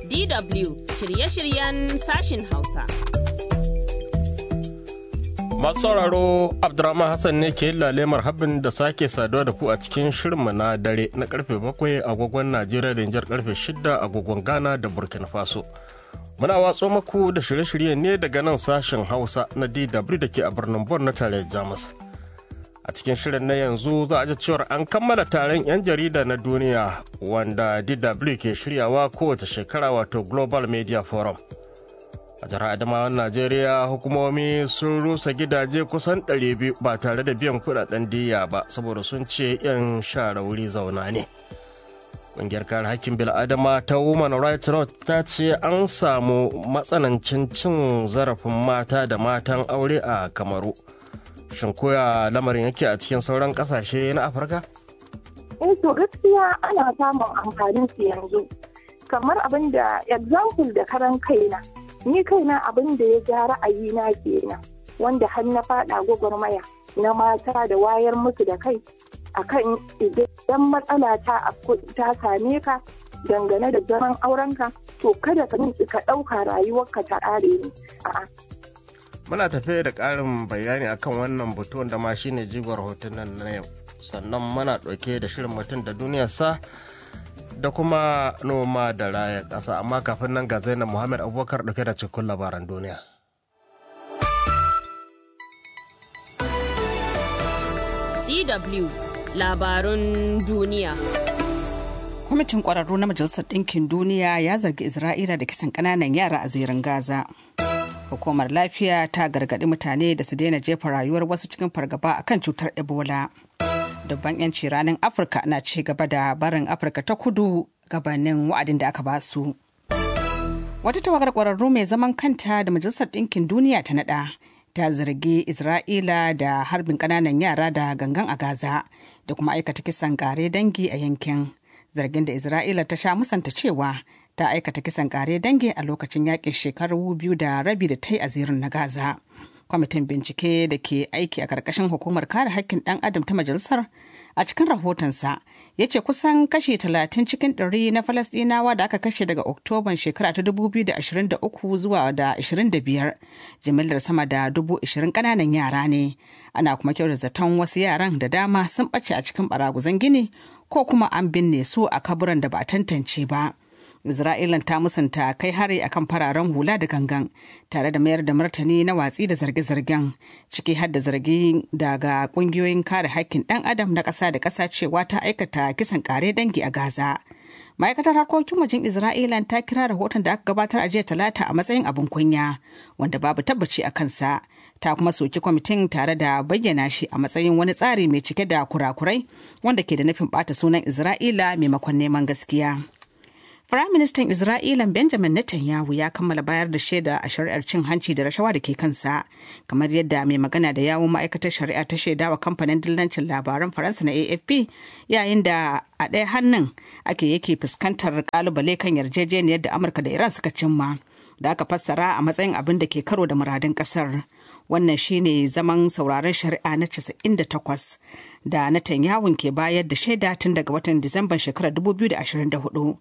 DW shirye-shiryen sashin Hausa. Masu sauraro Abdurrahman Hassan ne ke lalemar habin da sake saduwa da ku a cikin shirinmu na dare na karfe bakwai agogon Najeriya da Nijar karfe shida agogon Ghana da Burkina Faso. Muna watso maku da shirye-shirye ne daga nan sashen Hausa na DW da ke a birnin Bon na tarayyar Jamus. A cikin shirin na yanzu za a ji cewar an kammala taron 'yan jarida na duniya wanda DW ke shiryawa kowace shekara wato Global Media Forum. a jihar adamawan najeriya hukumomi sun rusa gidaje kusan 200 ba tare da biyan kudaden diya ba saboda sun ce 'yan share wuri zauna ne ƙungiyar kare hakkin bil'adama ta women rights watch ta ce an samu matsanancin cin zarafin mata da matan aure a kamaru shin koya lamarin yake a cikin sauran ƙasashe na afirka eh to gaskiya ana samun amfanin su yanzu kamar abin da example da karan kaina ni kaina abin da ya ja ra'ayina kenan wanda har na fada gwagwarmaya na mata da wayar musu da kai akan idan matsala ta ta same ka dangane da zaman aurenka to kada ka ka ɗauka rayuwarka ta ƙare ne a'a muna tafe da ƙarin bayani akan wannan batu da ma shine jigon hotunan na yau sannan muna ɗauke da shirin mutum da duniyarsa da kuma noma da raya ƙasa amma kafin nan ga zainab muhammad abubakar ɗauke da cikin labaran duniya DW labarun duniya. Kwamitin ƙwararru na Majalisar Ɗinkin Duniya ya zargi Isra'ila da kisan ƙananan yara a zirin Gaza. Hukumar lafiya ta gargaɗi mutane da su daina jefa rayuwar wasu cikin fargaba akan cutar Ebola. dubban 'yanci ranar afirka na ci gaba da barin afirka ta kudu gabanin wa'adin da aka basu wata tawagar kwararru mai zaman kanta da majalisar ɗinkin duniya ta nada ta zargi isra'ila da harbin ƙananan yara da gangan a gaza da kuma aikata kisan kare dangi a yankin zargin da isra'ila ta sha musanta cewa ta aikata kisan kare dangi a lokacin yakin shekaru biyu da rabi da ta yi a zirin na gaza kwamitin bincike da ke aiki a ƙarƙashin hukumar kare haƙƙin ɗan adam ta majalisar a cikin rahotonsa ya ce kusan kashi 30 cikin ɗari na falasɗinawa da aka kashe daga oktoban shekara ta 2023 zuwa da 25 jimillar sama da 20,000 ƙananan yara ne ana kuma kyau da zaton wasu yaran da dama sun ɓace a cikin baraguzan gini ko kuma an binne su a kaburan da ba a tantance ba. Isra'ilan ta musanta kai hari akan fararen hula da gangan tare da mayar da martani na watsi da zarge-zargen ciki har da zargi daga kungiyoyin kare haƙƙin ɗan adam na ƙasa da ƙasa cewa ta aikata kisan ƙare dangi a Gaza. Ma'aikatar harkokin wajen Isra'ilan ta kira rahoton da aka gabatar a jiya talata a matsayin abin kunya wanda babu tabbaci a kansa ta kuma soki kwamitin tare da bayyana shi a matsayin wani tsari mai cike da kurakurai wanda ke da nufin ɓata sunan Isra'ila maimakon neman gaskiya. Firaministan Isra'ila Benjamin Netanyahu ya kammala bayar da shaida a shari'ar cin hanci da rashawa da ke kansa, kamar yadda mai magana da yawun ma'aikatar shari'a ta shaida wa kamfanin dillancin labaran Faransa na AFP yayin da a ɗaya hannun ake yake fuskantar kalubale kan yarjejeniyar da Amurka da Iran suka cimma, da aka fassara a matsayin abin da ke karo da muradin ƙasar. Wannan shine zaman sauraron shari'a na 98 da Netanyahu ke bayar da shaida tun daga watan Disamban shekarar 2024.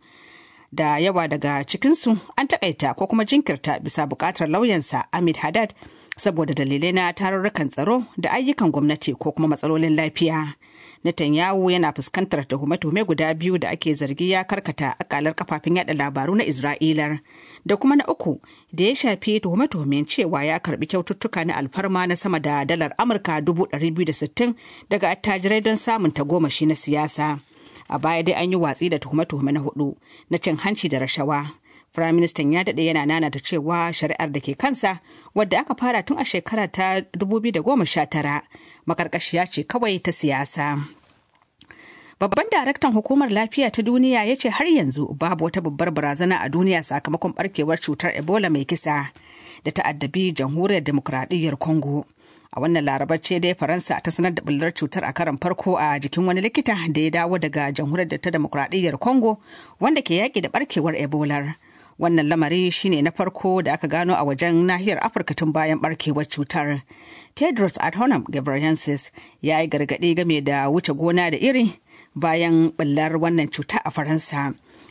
da yawa daga cikinsu an takaita ko kuma jinkirta bisa bukatar lauyansa Ahmed Haddad saboda dalilai na tarurrukan tsaro da ayyukan gwamnati ko kuma matsalolin lafiya. Netanyahu yana fuskantar tuhume-tuhume guda biyu da ake zargi ya karkata akalar kafafen yada labaru na Isra'ilar da kuma na uku da ya shafi tuhume-tuhumen cewa ya karbi kyaututtuka na alfarma na sama da dalar Amurka 260 daga attajirai don samun tagomashi na siyasa. a baya dai an yi watsi da tuhume-tuhume na hudu na cin hanci da rashawa firaministan ya daɗe yana nana da cewa shari'ar da ke kansa wadda aka fara tun a shekara ta 2019 makarkashiya ce kawai ta siyasa Babban daraktan hukumar lafiya ta duniya ya ce har yanzu babu wata babbar barazana a duniya sakamakon barkewar cutar Ebola mai kisa da ta'addabi jamhuriyar demokradiyyar Congo. a wannan larabar ce dai faransa ta sanar da bullar cutar a karan farko a jikin wani likita da ya dawo daga jamhuriyar ta demokradiyyar congo wanda ke yaƙi da barkewar ebola wannan lamari shine na farko da aka gano a wajen nahiyar afirka tun bayan barkewar cutar tedros adhanom ghebreyesus ya yi gargaɗi game da wuce gona da iri bayan bullar wannan cuta a faransa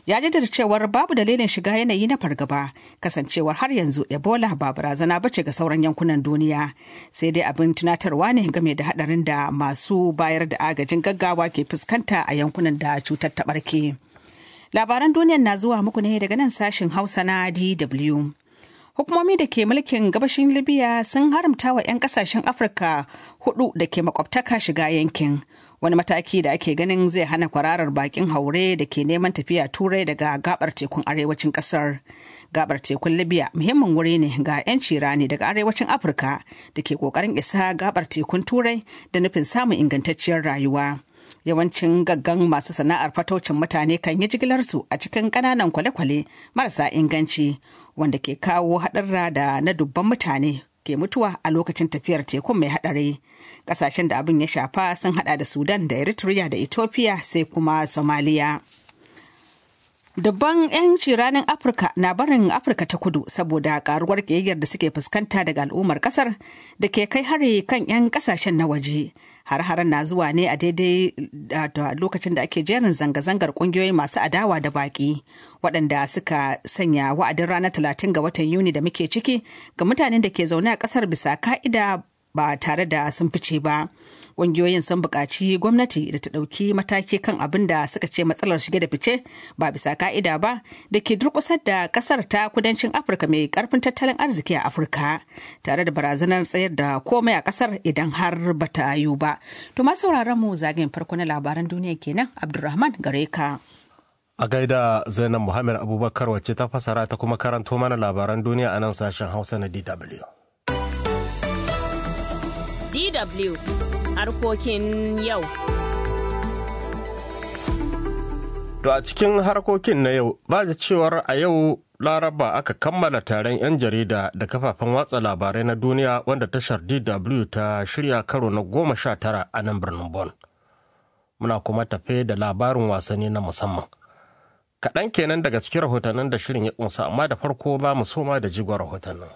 ya jaddada cewar babu dalilin shiga yanayi na fargaba kasancewar har yanzu ebola ba barazana bace ga sauran yankunan duniya sai dai abin tunatarwa ne game da hadarin da masu bayar da agajin gaggawa ke fuskanta a yankunan da cutar ta barke labaran duniyar na zuwa muku ne daga nan sashin hausa na dw hukumomi da ke mulkin gabashin libya sun haramta wa 'yan kasashen afirka hudu da ke makwabtaka shiga yankin wani mataki da ake ganin zai hana kwararar bakin haure da ke neman tafiya turai daga gabar tekun arewacin kasar gabar tekun libya muhimmin wuri ne ga 'yanci rani daga arewacin afirka da ke kokarin isa gabar tekun turai da nufin samun ingantacciyar rayuwa yawancin gaggan masu sana'ar fataucin mutane kan yi jigilarsu a cikin ƙananan kwale-kwale marasa inganci wanda ke kawo haɗarra da na dubban mutane ke mutuwa a lokacin tafiyar tekun mai haɗari ƙasashen da abin ya shafa sun hada da sudan da eritrea da ethiopia sai kuma somalia Dubban 'yan ranar Afirka na barin Afirka ta kudu saboda karuwar ƙiyayyar da suke fuskanta daga al'ummar kasar da ke kai hari kan 'yan kasashen na waje. Har-haren na zuwa ne a daidai da lokacin da ake jerin zanga-zangar ƙungiyoyi masu adawa da baƙi waɗanda suka sanya wa'adin ranar 30 ga watan Yuni da muke ciki ga mutanen da ke zaune a ƙasar bisa ka'ida ba tare da sun fice ba. Ƙungiyoyin sun buƙaci gwamnati da ta ɗauki mataki kan abin da suka ce matsalar shige da fice ba bisa ka'ida ba da ke durƙusar da ƙasar ta kudancin Afirka mai ƙarfin tattalin arziki a Afirka tare da barazanar tsayar da komai a ƙasar idan har ba ta yiwu ba. To ma sauraron mu zagayen farko na labaran duniya kenan Abdulrahman gare ka. A gaida Zainab Muhammad Abubakar wacce ta fasara ta kuma karanto mana labaran duniya a nan sashen Hausa na DW. DW harkokin yau. To a cikin harkokin na yau ba da cewar a yau laraba aka kammala taron 'yan jarida da kafafen watsa labarai na duniya wanda tashar DW ta shirya karo na goma sha tara a nan birnin Bon. Muna kuma tafe da labarin wasanni na musamman. Kaɗan kenan daga cikin rahotannin da shirin ya ƙunsa amma da farko za mu soma da jigon rahotannin.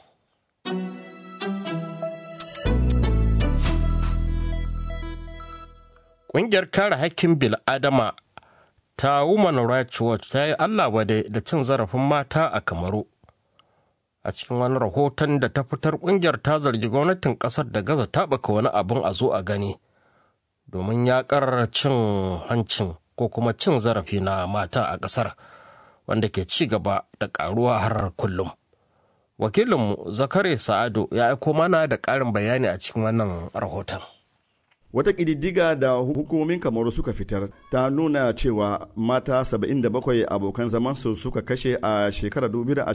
Ƙungiyar kare haƙƙin bil'adama ta Women Rights Watch ta yi Allah wade da cin zarafin mata a Kamaru. A cikin wani rahoton da ta fitar ƙungiyar ta zargi gwamnatin ƙasar da gaza taɓaka wani abin a zo a gani domin yaƙar cin hancin ko kuma cin zarafi na mata a ƙasar wanda ke ci gaba da ƙaruwa har kullum. Wakilinmu Zakare Sa'adu ya aiko mana da ƙarin bayani a cikin wannan rahoton. Wata ƙididdiga da hukumomin kamaru suka fitar ta nuna cewa mata 77 abokan zamansu suka kashe a shekarar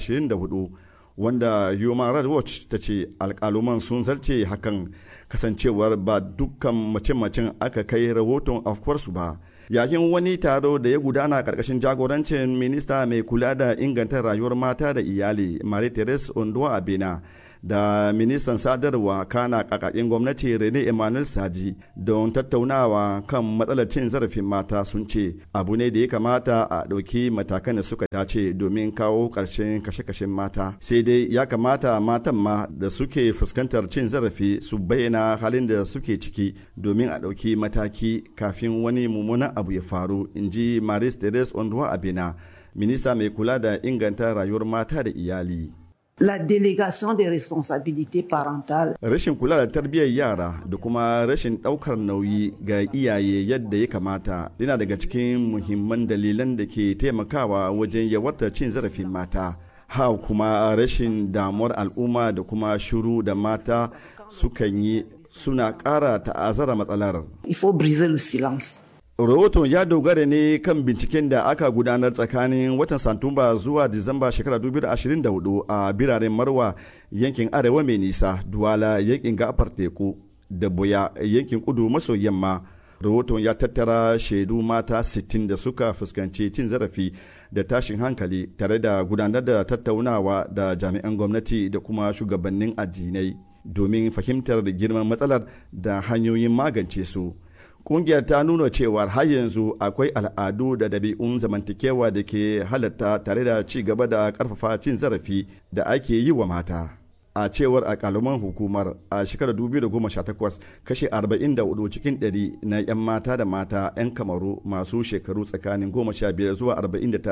2024 wanda Human Rights Watch ta ce alƙaluman sun zarce hakan kasancewar ba dukkan mace-macen aka kai rahoton afkuwarsu ba. yayin wani taro da ya gudana karkashin jagorancin minista mai kula da inganta rayuwar mata da iyali marie therese ondoa abena da ministan sadarwa kana kakakin gwamnati rene emmanuel saji don tattaunawa kan matsalar cin zarafin mata sun ce abu ne da ya kamata a ɗauki matakan da suka dace domin kawo ƙarshen kashe-kashen mata sai dai ya kamata matan ma da suke fuskantar cin zarafi su bayyana halin da suke ciki domin a ɗauki mataki kafin wani mummunan abu ya faru in ji maris teres onduwa abena minista mai kula da inganta rayuwar mata da iyali la délégation des responsabilités parentales. Rashin kula da tarbiyyar yara da kuma rashin ɗaukar nauyi ga iyaye yadda ya kamata yana daga cikin muhimman dalilan da ke taimakawa wajen yawartar cin zarafin mata. Ha kuma rashin damuwar al'umma da kuma shuru da mata sukan yi suna ƙara ta'azara matsalar. Il faut briser le silence. rahoton ya dogara ne kan binciken da aka gudanar tsakanin watan satumba zuwa disamba shekara 2024 a biranen marwa yankin arewa mai nisa duwala yankin gafar teku da boya yankin kudu maso yamma rahoton ya tattara shaidu mata 60 da suka fuskanci cin zarafi da tashin hankali tare da gudanar da tattaunawa da jami'an gwamnati da kuma shugabannin addinai domin fahimtar girman matsalar da hanyoyin magance su. kungiyar ta nuna cewa har yanzu akwai al'adu da dabi'un zamantakewa da ke halatta tare da ci gaba da karfafa cin zarafi da ake yi wa mata a cewar akaluman hukumar a shekarar 2018 kashe 44 cikin 100 na 'yan mata da mata 'yan kamaru masu shekaru tsakanin 15 zuwa 49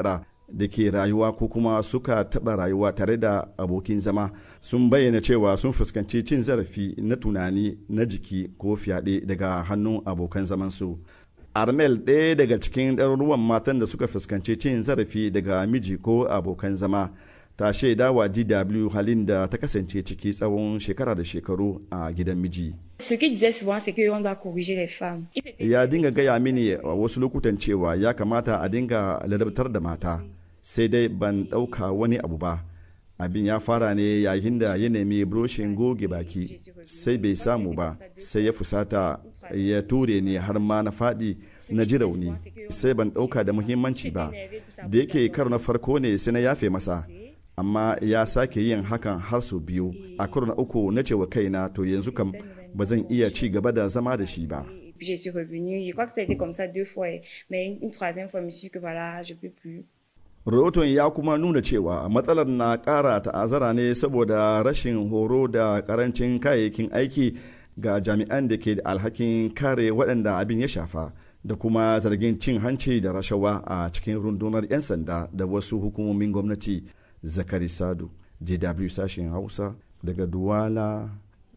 da ke rayuwa ko kuma suka taɓa rayuwa tare da abokin zama sun bayyana cewa sun fuskanci cin zarafi na tunani na jiki ko fyaɗe daga hannun abokan zamansu armel ɗaya daga cikin ɗaruruwan matan da suka fuskanci cin zarafi daga miji ko abokan zama ta shaida wa dw halin da ta kasance ciki tsawon shekara da shekaru a gidan miji Ce qu'il disait souvent, c'est qu'on doit corriger les femmes. ya dinga gaya mini a wasu lokutan cewa ya kamata a dinga ladabtar da mata sai dai ban ɗauka wani abu ba abin ya fara ne yayin da ya nemi buroshin goge baki sai bai samu ba sai ya fusata ya ture ni har ma na faɗi na ji rauni sai ban ɗauka da muhimmanci ba da yake karo na farko ne sai na yafe masa amma ya sake yin hakan har sau biyu a karo na uku na cewa kaina to yanzu kam ba zan iya ci gaba da zama da shi ba Puis je suis revenue. Je crois que ça a été comme ça deux fois. Mais une, une troisième fois, je me suis dit que voilà, je peux plus. rahoton ya kuma nuna cewa matsalar na ƙara ta'azara ne saboda rashin horo da ƙarancin kayayyakin aiki ga jami'an da ke da alhakin kare waɗanda abin ya shafa da kuma zargin cin hanci da rashawa a cikin rundunar 'yan sanda da wasu hukumomin gwamnati zakari sadu jw sashen hausa daga duwala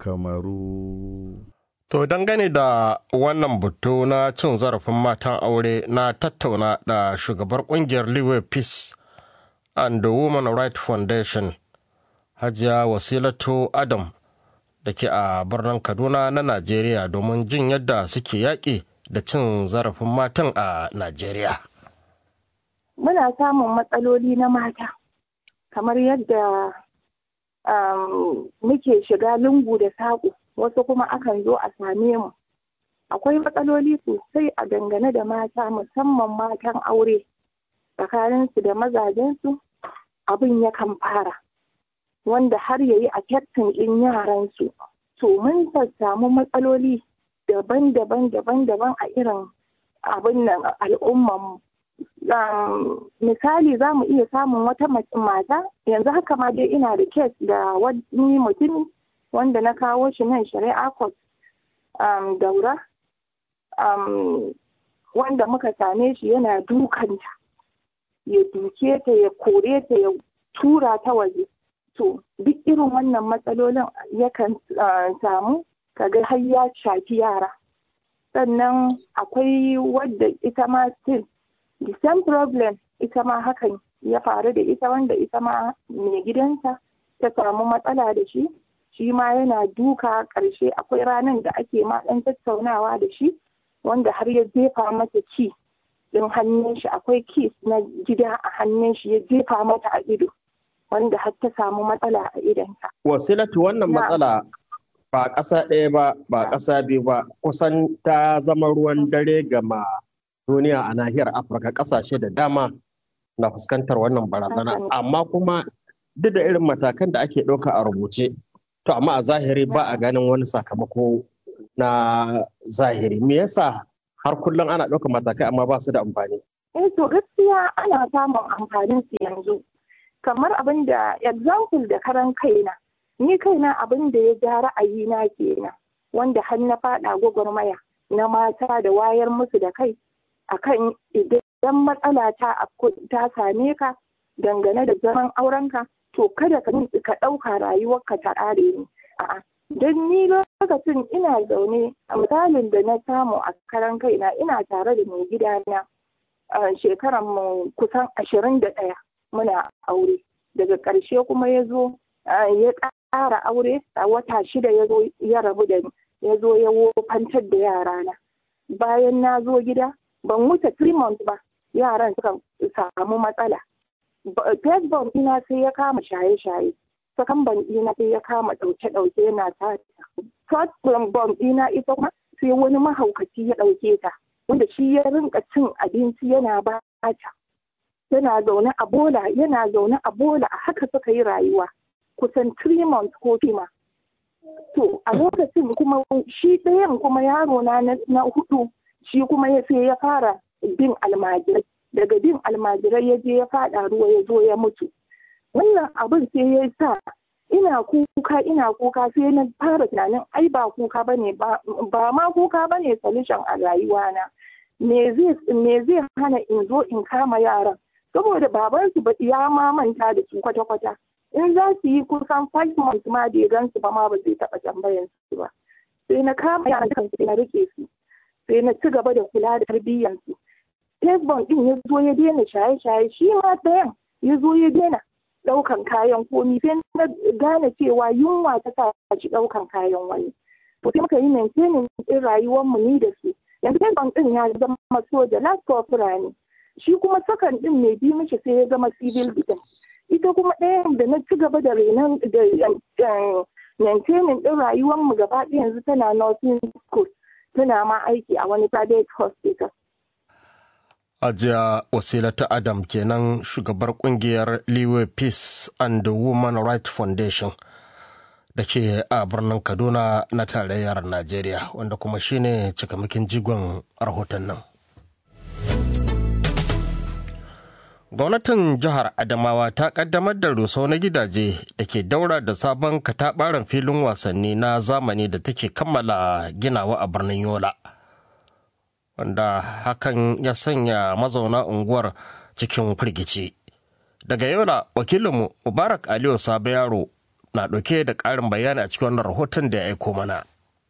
kamaru To dangane da wannan batu na cin zarafin matan aure na tattauna da shugabar kungiyar Liwe Peace and the Women Right Foundation Hajiya Wasilatu Adam da ke a birnin Kaduna na Najeriya domin jin yadda suke yaƙi da cin zarafin matan a Najeriya. Muna samun matsaloli na mata kamar yadda um, muke shiga lungu da saƙo. wasu kuma akan zo a same mu akwai matsaloli sosai a dangane da mata musamman matan aure tsakaninsu da mazajensu abin yakan fara wanda har yayi a kyaftin ɗin yaransu to mun samu matsaloli daban-daban daban-daban a irin abin nan al'umman misali za mu iya samun wata mata yanzu haka ma dai ina da kes da wani mutumi wanda na kawo shi nan shari'a court um, daura um, wanda muka same shi yana dukanta ya duke ta ya kore ta ya tura ta waje to duk irin wannan matsalolin yakan uh, samu kaga har ya shafi yara sannan akwai wadda ita ma still the same problem ita ma hakan ya faru da ita wanda ita ma mai gidansa ta samu matsala da shi shi ma yana duka ƙarshe akwai ranar da ake ma ɗan tattaunawa da shi wanda har ya jefa mata ki ɗin hannun shi akwai kis na gida a hannun shi ya jefa mata a ido wanda har ta samu matsala a idonta. Wasilatu wannan matsala ba ƙasa ɗaya ba ba ƙasa biyu ba kusan ta zama ruwan dare gama duniya a nahiyar Afirka ƙasashe da dama na fuskantar wannan barazana amma kuma duk da irin matakan da ake ɗauka a rubuce to amma a zahiri ba a ganin wani sakamako na zahiri me yasa har kullum ana ɗaukar matakai amma ba su da amfani eh to gaskiya ana samun amfanin su yanzu kamar abin da example da karan kaina ni kaina abin da ya ja ra'ayina kenan wanda har na faɗa gwagwarmaya na mata da wayar musu da kai akan idan matsala ta ta same ka dangane da zaman aurenka to kada ka ka ɗauka rayuwarka ta ƙare ne a'a don ni lokacin ina zaune a misalin da na samu a karan kaina ina tare da mai gidana a shekaran mu kusan ashirin da ɗaya muna aure daga ƙarshe kuma ya zo ya ƙara aure a wata shida ya zo ya rabu da ni ya zo ya wofantar da yarana bayan na zo gida ban wuce three months ba yaran suka samu matsala first bomb ina sai ya kama shaye-shaye second bomb ina sai ya kama ɗauke-ɗauke yana tata third bomb ina ita kuma sai wani mahaukaci ya ɗauke ta wanda shi ya rinka cin abinci yana ba ta yana zaune a bola yana zaune a bola a haka suka yi rayuwa kusan three months ko fima to a lokacin kuma shi ɗayan kuma yaro na na hudu shi kuma ya sai ya fara bin almajirai daga bin almajirai ya je ya fada ruwa ya zo ya mutu wannan abin sai ya sa ina kuka ina kuka sai na fara tunanin ai ba kuka bane ba ma kuka bane solution a rayuwana me zai me zai hana in zo in kama yaran saboda babansu ba ya ma manta da su kwata-kwata in za su yi kusan five months ma da ya gansu ba ma ba zai taɓa tambayan su ba sai na kama yaran kansu sai na rike su sai na ci gaba da kula da tarbiyyansu Tesbon din ya zo ya daina shaye-shaye shi ma ɗayan ya zo ya daina ɗaukan kayan komi sai na gane cewa yunwa ta sa shi ɗaukan kayan wani to sai muka yi maintaining ɗin rayuwarmu ni da su yanzu Tesbon din ya zama soja last corporal ne shi kuma sakan din mai bi mishi sai ya zama civil defense ita kuma ɗayan da na ci gaba da renon da maintaining ɗin rayuwarmu gaba ɗaya yanzu tana nursing school tana ma aiki a wani private hospital Ajiya Wasilata Adam kenan shugabar kungiyar Liwe Peace and Women Right Foundation da ke a birnin Kaduna na tarayyar Najeriya wanda kuma shine cikamakin jigon rahoton nan. Gwamnatin jihar Adamawa ta kaddamar da rusau na gidaje da ke daura da sabon katabaren filin wasanni na zamani da take kammala ginawa a birnin Yola. wanda hakan ya sanya mazauna unguwar cikin firgici. Daga yola wakilinmu Mubarak Aliyu Sabo Yaro na ɗauke da ƙarin bayani a cikin wannan rahoton da ya aiko mana.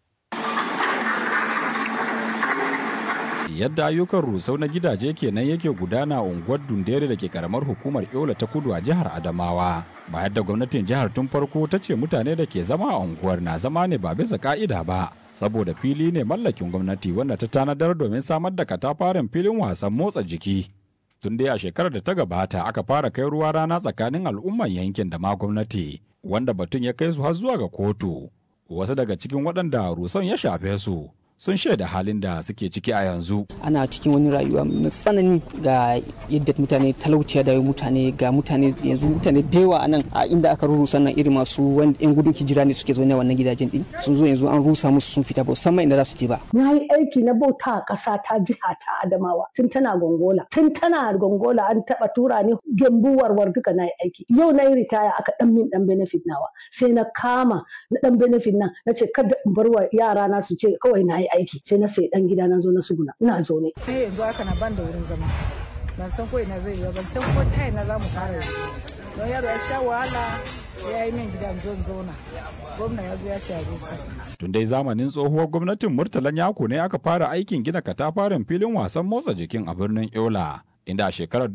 Yadda ayyukan rusau na gidaje kenan yake gudana a unguwar Dundere da ke karamar hukumar Yola ta kudu a jihar Adamawa. Bayan da gwamnatin jihar tun farko ta ce mutane da ke zama a unguwar na zama ne ba bisa ka'ida ba. saboda fili ne mallakin gwamnati wanda ta tanadar domin samar da katafaren filin wasan motsa jiki tun dai a shekarar da ta gabata aka fara kai ruwa rana tsakanin al'umman yankin da ma gwamnati wanda batun ya kai su har zuwa ga kotu wasu daga cikin waɗanda ruson ya shafe su sun shaida halin da suke ciki a yanzu. Ana cikin wani rayuwa mai tsanani ga yadda mutane talauciya da mutane ga mutane yanzu mutane da yawa anan a inda aka rurusa nan irin masu yan gudun hijira ne suke zaune a wannan gidajen din sun zo yanzu an rusa musu sun fita ba musamman inda za su je ba. Na yi aiki na bauta a ƙasa ta jiha ta Adamawa tun tana gongola tun tana gongola an taɓa tura ni gembu warwar duka na yi aiki yau na yi ritaya aka ɗan min ɗan benefit nawa sai na kama na ɗan benefit nan na ce kada in bar wa yara na su ce kawai na yi aiki sai na sai dan gida na zo na suguna ina zo ne sai yanzu haka na ban da wurin zama ban san ko ina zai yi ban san ko ta ina za mu fara yanzu don yaro ya sha wahala ya yi min gidan zo zauna gwamna ya zo ya ce a rusa tun dai zamanin tsohuwar gwamnatin murtalan yako ne aka fara aikin gina katafaren filin wasan motsa jikin a birnin yola inda a shekarar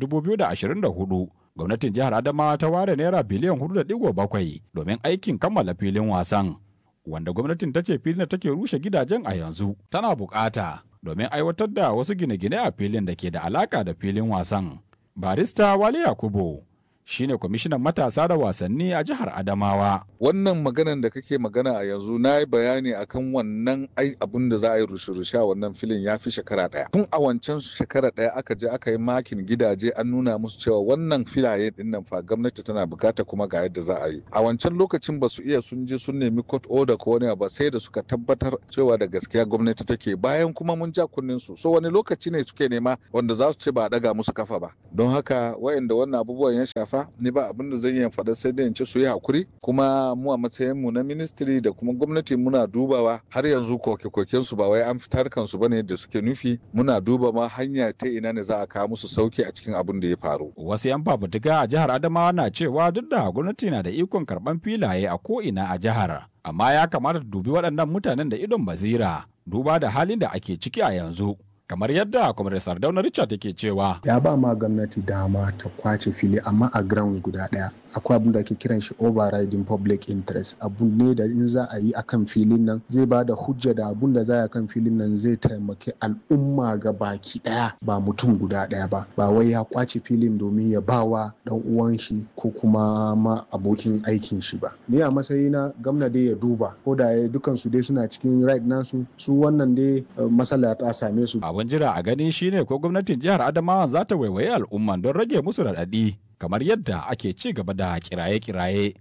2024 gwamnatin jihar adamawa ta ware naira biliyan 4.7 domin aikin kammala filin wasan wanda gwamnatin ta ce filin da take rushe gidajen a yanzu tana bukata domin aiwatar da wasu gine-gine a filin da ke da alaka da filin wasan. Barista Wale Yakubu shine kwamishinan matasa da wasanni a jihar Adamawa. Wannan maganan da kake magana a yanzu na yi bayani akan wannan ai abin da za a yi rushe-rushe a wannan filin ya fi shekara ɗaya. Tun a wancan shekara ɗaya aka je aka yi makin gidaje an nuna musu cewa wannan filaye ɗin nan fa gwamnati tana bukata kuma ga yadda za a yi. A wancan lokacin ba su iya sun je sun nemi court order ko wani ba sai da suka tabbatar cewa da gaskiya gwamnati take bayan kuma mun ja kunnen su. So wani lokaci ne suke nema wanda za su ce ba a daga musu kafa ba. Don haka wayanda wannan abubuwan ya shafa shafa ni ba abin da zan iya faɗa sai dai in ce su yi hakuri kuma mu a matsayin mu na ministry da kuma gwamnati muna dubawa har yanzu koke-koken su ba wai an fitar kansu bane da suke nufi muna duba ma hanya ta ina ne za a kawo musu sauki a cikin abin da ya faru wasu yan fafutuka a jihar adamawa na cewa duk da gwamnati na da ikon karban filaye a ko ina a jihar amma ya kamata ta dubi waɗannan mutanen da idon basira duba da halin da ake ciki a yanzu kamar yadda kwamar sardauna richard yake cewa ya ba ma gwamnati dama ta kwace fili amma a grounds guda daya akwai abin da ake kiran shi overriding public interest abu ne da in za a yi akan filin nan zai ba da hujja da abun da za a kan filin nan zai taimaki al'umma ga baki daya ba mutum guda daya ba ba wai ya kwace filin domin ya ba wa dan uwan shi ko kuma ma abokin aikin shi ba ni a matsayina gwamna dai ya duba ko da dukan su dai suna cikin right nasu su wannan dai matsala ta same su abin jira a gani shine ko gwamnatin jihar adamawa za ta waiwaye al'umman don rage musu raɗaɗi kamar yadda ake ci gaba da kiraye-kiraye.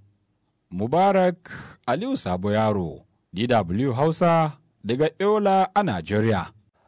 Mubarak Aliyu Sabo Yaro, DW Hausa, daga Yola a Najeriya.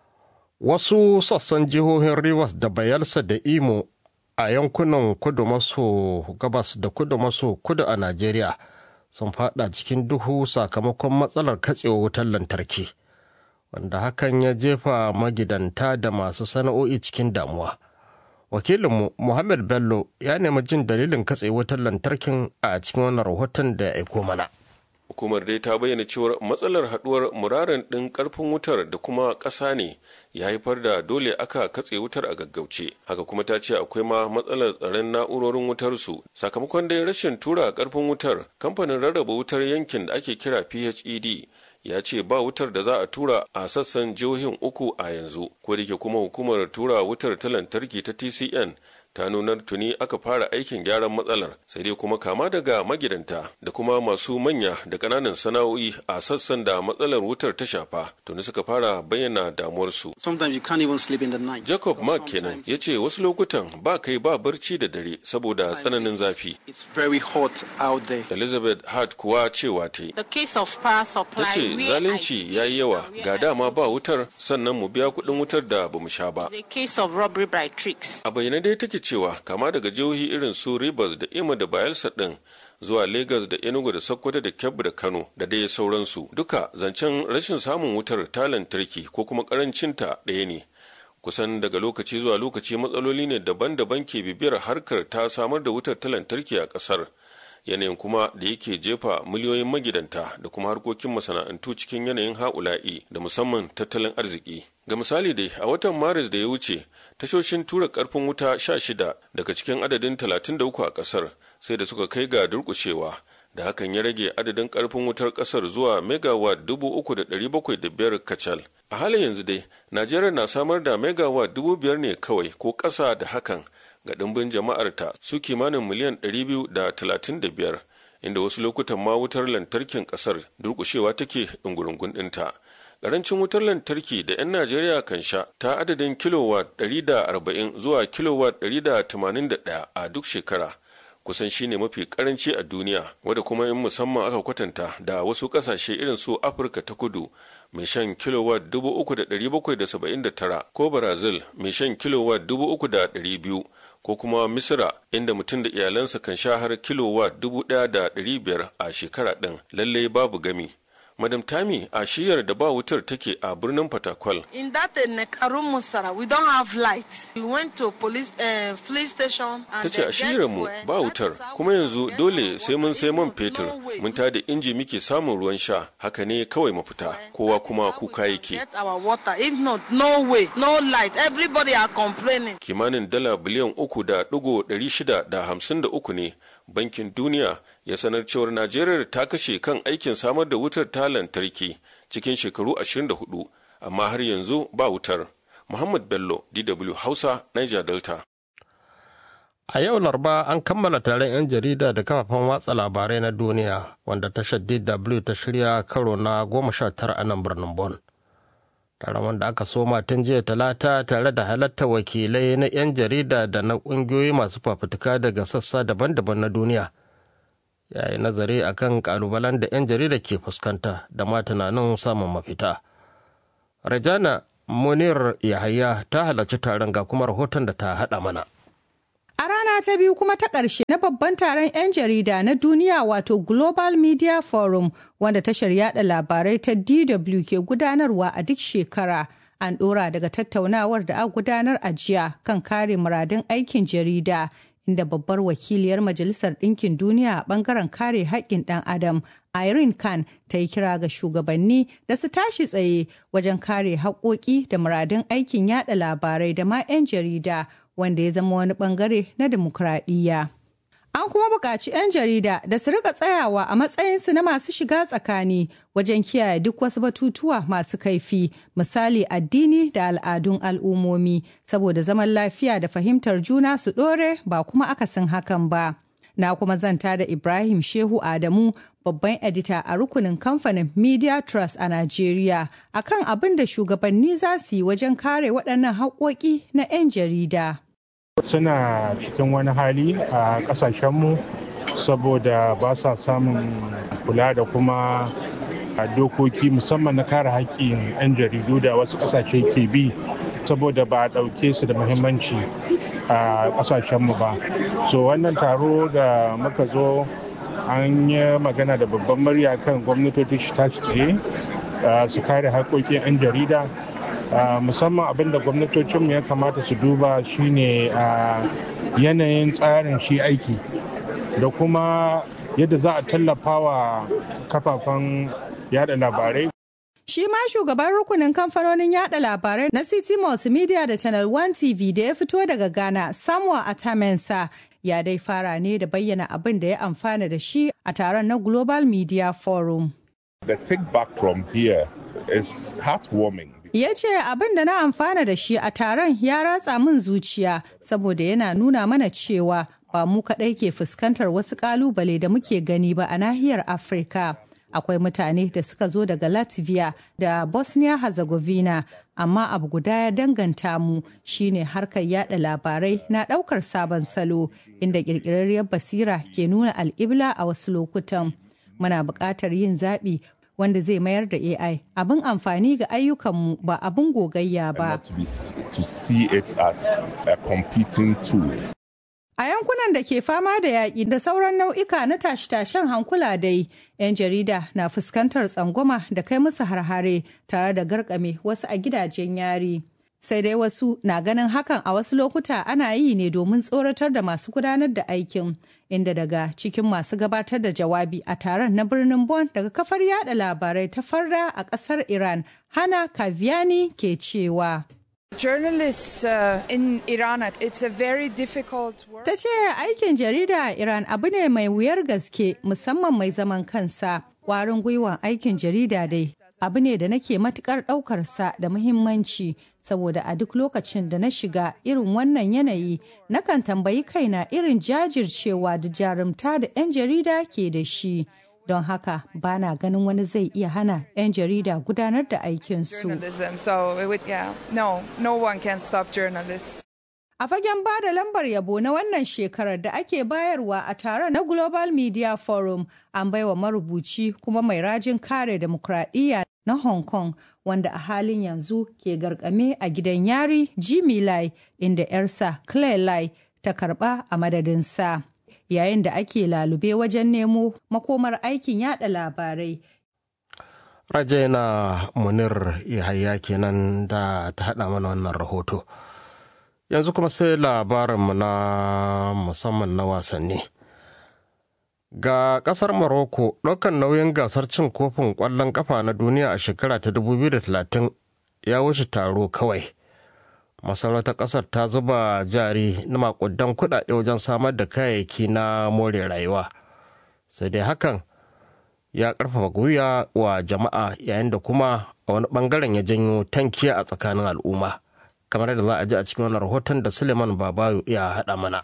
Wasu sassan jihohin Rivers da Bayelsa da Imo a yankunan kudu maso gabas da kudu maso kudu a Najeriya sun fada cikin duhu sakamakon matsalar katsewa wutar lantarki, wanda hakan ya jefa magidanta da masu sana'o'i cikin damuwa. wakilinmu muhammad bello ya nemi jin dalilin katse wutar lantarkin a cikin wannan rahoton da ya aiko mana hukumar dai ta bayyana cewar matsalar haduwar muraren ɗin ƙarfin wutar da kuma ƙasa ne ya haifar da dole aka katse wutar a gaggauce haka kuma ta ce akwai ma matsalar tsaron na'urorin wutar su sakamakon dai rashin tura ƙarfin wutar kamfanin rarraba wutar yankin da ake kira phed ya ce ba wutar da za a tura a sassan jihohin uku a yanzu ko da ke kuma hukumar tura wutar ta lantarki ta tcn ta nunar tuni aka fara aikin gyaran matsalar sai dai kuma kama daga magidanta da kuma masu manya da ƙananan sana'o'i a sassan da matsalar wutar ta shafa tuni suka fara bayyana damuwarsu jacob mark kenan ya ce wasu lokutan ba kai ba barci da dare saboda tsananin zafi elizabeth hart kuwa cewa ta yi ta ce zalunci ya yi yawa ga dama ba wutar sannan mu biya kuɗin wutar da bamu sha ba a bayyane dai take cewa kama daga jihohi irin su Rivers da Imo da Bayelsa din zuwa Lagos da Enugu da Sokoto da Kebbi da Kano da dai sauransu duka zancen rashin samun wutar ta lantarki ko kuma karancinta ɗaya ne kusan daga lokaci zuwa lokaci matsaloli ne daban-daban ke bibiyar harkar ta samar da wutar ta lantarki a ƙasar yanayin kuma da yake jefa miliyoyin magidanta da kuma harkokin masana'antu cikin yanayin ha'ula'i da musamman tattalin arziki ga misali dai a watan maris da ya wuce tashoshin tura karfin wuta sha shida daga cikin adadin 33 a kasar sai da suka kai ga durkushewa da hakan ya rage adadin karfin wutar kasar zuwa megawatt 3,705 kacal a halin yanzu dai najeriya na samar da megawatt 5,000 ne kawai ko ƙasa da hakan ga ɗimbin jama'arta su kimanin miliyan 235 inda wasu lokutan ma wutar lantarkin ƙasar durkushewa take ɗungurungun ɗinta Karancin wutar lantarki da 'yan Najeriya kan sha ta adadin kilowatt 140 zuwa kilowatt 181 a duk shekara. Kusan shine mafi karanci a duniya, wadda kuma in musamman aka kwatanta da wasu kasashe irin su Afirka ta kudu mai shan kilowatt 3,779 ko Brazil mai shan kilowatt 3,200 ko kuma Misira inda mutum da iyalansa kan sha har kilowatt 1,500 a shekara ɗin lallai babu gami. Madam Tami a shiyar da ba wutar take a birnin Fatakwal. In that uh, Nekarun Musara, we don't have light. We went to police uh, police station Ta ce a shiyar mu ba wutar, kuma yanzu dole sai mun sai man fetur, mun tada inji muke samun ruwan sha, haka ne kawai mafita, kowa kuma kuka yake. Get our water. If not, no way, no light. Everybody are complaining. Kimanin dala biliyan uku da ɗigo ɗari shida da hamsin da uku ne bankin duniya ya sanar cewar najeriya ta kashe kan aikin samar da wutar ta lantarki cikin shekaru 24 amma har yanzu ba wutar muhammad bello dw hausa niger delta a yau larba an kammala taron 'yan jarida da kafafen watsa labarai na duniya wanda tashar dw ta shirya karo na goma sha tara a nan birnin bon taron wanda aka soma tun jiya talata tare da halatta wakilai na 'yan jarida da na ƙungiyoyi masu fafutuka daga sassa daban-daban na duniya ya yi nazari akan kalubalen da 'yan jarida ke fuskanta da ma tunanin samun mafita rajana munir yahaya ta halarci taron ga kuma rahoton da ta haɗa mana A rana ta biyu kuma ta ƙarshe na babban taron 'yan jarida na duniya wato Global Media Forum wanda tashar yada labarai ta DW ke gudanarwa a duk shekara. An ɗora daga tattaunawar da a gudanar a jiya kan kare muradun aikin jarida inda babbar wakiliyar Majalisar Ɗinkin Duniya a ɓangaren kare haƙƙin ɗan Adam Irene Khan ta yi kira ga shugabanni da su tashi tsaye wajen kare haƙoƙi da muradun aikin yada labarai da ma 'yan jarida wanda ya zama wani bangare na dimokuraɗiyya. An kuma buƙaci 'yan jarida da su rika tsayawa a matsayinsu na masu shiga tsakani wajen kiyaye duk wasu batutuwa masu kaifi, misali addini da al'adun al'ummomi, saboda zaman lafiya da fahimtar juna su ɗore ba kuma akasin hakan ba. Na kuma zanta da Ibrahim Shehu Adamu, babban edita a rukunin kamfanin Media Trust a Najeriya, akan abin da shugabanni za su yi wajen kare waɗannan haƙoƙi na 'yan jarida. suna cikin wani hali a kasashenmu saboda ba sa samun kula da kuma dokoki musamman na kare haƙƙin 'yan jaridu da wasu ƙasashe ke bi saboda ba a ɗauke su da muhimmanci a ƙasashenmu ba so wannan taro da muka zo an yi magana da babban murya kan gwamnatoci shi tashi tsaye su kare haƙoƙin 'yan jarida musamman abin da gwamnatocinmu ya kamata su duba shine a yanayin tsarin shi aiki da kuma yadda za a tallafa wa kafafen yada labarai Shi ma shugaban rukunin kamfanonin yada labarai na City Multimedia da Channel One TV da ya fito daga Ghana, Samuel Atamensa, ya dai fara ne da bayyana abin da ya amfana da shi a taron na Global Media Forum. The take back from here is heartwarming. Ya ce abin da na amfana da shi a taron ya ratsa min zuciya saboda yana nuna mana cewa ba mu kaɗai ke fuskantar wasu ƙalubale da muke gani ba a nahiyar Afirka. akwai mutane da suka zo daga latvia da bosnia herzegovina amma abu guda ya danganta mu shine harkar yada labarai na daukar sabon salo inda kirkirarriyar basira ke nuna al'ibla a wasu lokutan muna buƙatar yin zaɓi wanda zai mayar da ai abin amfani ga ayyukanmu ba abin gogayya ba to see it as a competing tool A yankunan da ke fama da yaƙi da sauran nau'ika na tashe-tashen hankula dai, 'yan jarida na fuskantar tsangwama da kai musu harhare tare da garkame wasu a gidajen yari. Sai dai wasu na ganin hakan a wasu lokuta ana yi ne domin tsoratar da masu gudanar da aikin, inda daga cikin masu gabatar da jawabi a taron na birnin Bon daga kafar yada labarai ta farra a ƙasar Iran, Hana Kaviani ke cewa. Journalists uh, in Iran, it's a very difficult work. Ta ce aikin jarida a Iran abu ne mai wuyar gaske musamman mai zaman kansa. Warin gwiwan aikin jarida dai abu ne da nake matukar ɗaukarsa da muhimmanci saboda a duk lokacin da na shiga irin wannan yanayi nakan tambayi kaina irin jajircewa da jarumta da 'yan jarida ke da shi. don haka ba na ganin wani zai iya hana 'yan jarida gudanar da aikinsu. A fagen ba da lambar yabo na wannan shekarar da ake bayarwa a taron na Global Media Forum an baiwa marubuci kuma mai rajin kare demokradiyya na Hong Kong wanda a halin yanzu ke garkame a gidan yari Jimmy Lai inda 'yarsa Claire Lai ta karba a madadinsa. yayin da ake lalube wajen nemo makomar aikin yada labarai. Rajaina Munir Yahaya kenan da ta haɗa mana wannan rahoto. Yanzu kuma sai labarinmu na musamman na wasanni. Ga ƙasar Morocco ɗaukan nauyin gasar cin kofin ƙwallon ƙafa na duniya a shekara ta 2030 ya wuce taro kawai. masarautar ƙasar ta zuba jari na makudan kuɗaɗe wajen samar da kayayyaki na more rayuwa sai dai hakan ya ƙarfafa gwiwa wa jama'a yayin da kuma a wani ɓangaren ya janyo tankiya a tsakanin al'umma kamar da za a ji a cikin wani rahoton da suleiman babayo ya haɗa mana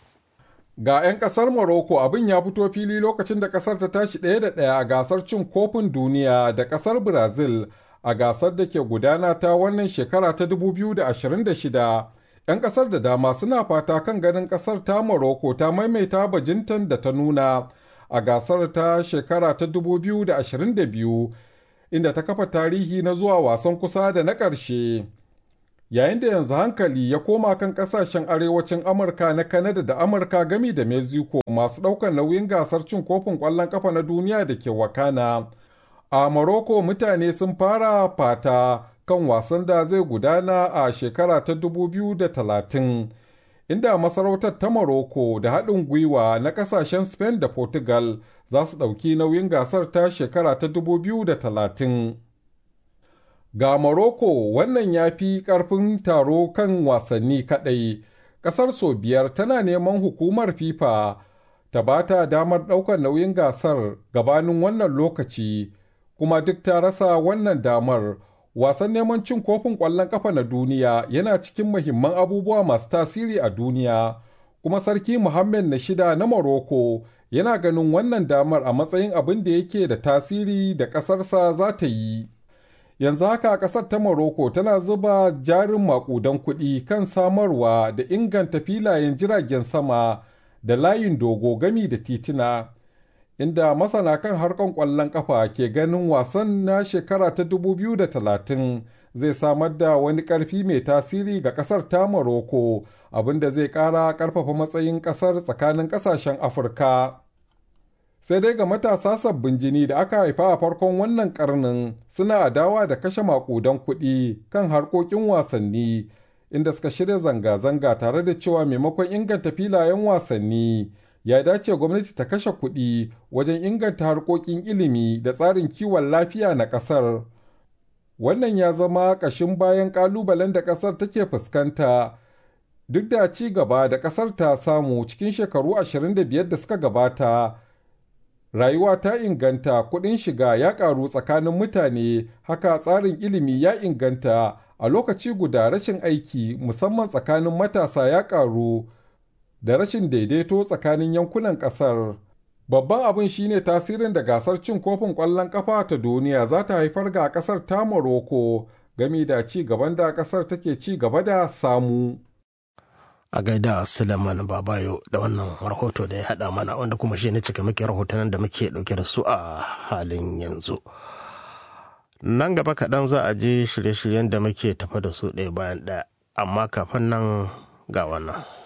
ga 'yan kasar Morocco abin ya fito fili lokacin da kasar ta tashi ɗaya da ɗaya a gasar cin kofin duniya da kasar brazil a gasar da ke gudana ta wannan shekara ta 2026 'yan kasar da dama suna fata kan ganin kasar ta Morocco ta maimaita bajintan da ta nuna a gasar ta shekara ta 2022 inda ta kafa tarihi na zuwa wasan kusa da na ƙarshe yayin da yanzu hankali ya koma kan kasashen arewacin amurka na kanada da amurka gami da mexico masu ɗaukar nauyin gasar cin kofin ƙwallon ƙafa na duniya da ke wakana a Morocco mutane sun fara fata kan wasan da zai gudana a shekara ta 2030 inda masarautar ta Morocco da haɗin gwiwa na ƙasashen Spain da Portugal za su ɗauki nauyin gasar ta shekara ta 2030. Ga Morocco wannan ya fi ƙarfin taro kan wasanni kaɗai, ƙasar sau biyar tana neman hukumar FIFA ta ba ta damar ɗaukar nauyin gasar gabanin wannan lokaci. kuma duk ta rasa wannan damar wasan neman cin kofin ƙwallon ƙafa na duniya yana cikin muhimman abubuwa masu tasiri a duniya kuma sarki muhammed na shida na morocco yana ganin wannan damar a matsayin abin da yake da tasiri da ƙasarsa za ta yi yanzu haka ƙasar ta morocco tana zuba jarin maƙudan kuɗi kan samarwa da inganta filayen jiragen sama da layin dogo gami da tituna inda masana kan harkar ƙwallon ƙafa ke ganin wasan na shekara ta 2030 zai samar da wani ƙarfi mai tasiri ga ƙasar ta Morocco abinda zai ƙara ƙarfafa matsayin ƙasar tsakanin ƙasashen Afirka. sai dai ga matasa sabbin jini da aka haifa a farkon wannan karnin suna adawa da kashe makudan kuɗi kan harkokin wasanni inda suka shirya zanga-zanga tare da cewa maimakon inganta filayen wasanni ya dace gwamnati ta kashe kuɗi wajen inganta harkokin ilimi da tsarin kiwon lafiya na ƙasar. Wannan ya zama ƙashin bayan ƙalubalen da ƙasar take fuskanta duk da ci gaba da ƙasar ta samu cikin shekaru 25 da suka gabata. Rayuwa ta inganta kuɗin shiga ya ƙaru tsakanin mutane, haka tsarin ilimi ya inganta a lokaci guda rashin aiki musamman tsakanin matasa ya ƙaru. da rashin daidaito tsakanin yankunan ƙasar. Babban abin shine tasirin da gasar cin kofin ƙwallon ƙafa ta duniya za ta haifar ga ƙasar ta Morocco gami da ci gaban da ƙasar take ci gaba da samu. A gaida Suleiman Babayo da wannan rahoto da ya haɗa mana wanda kuma shi ne cika muke rahotannin da muke ɗauke da su a halin yanzu. Nan gaba kaɗan za a je shirye-shiryen da muke tafa da su ɗaya bayan ɗaya, amma kafin nan ga wannan.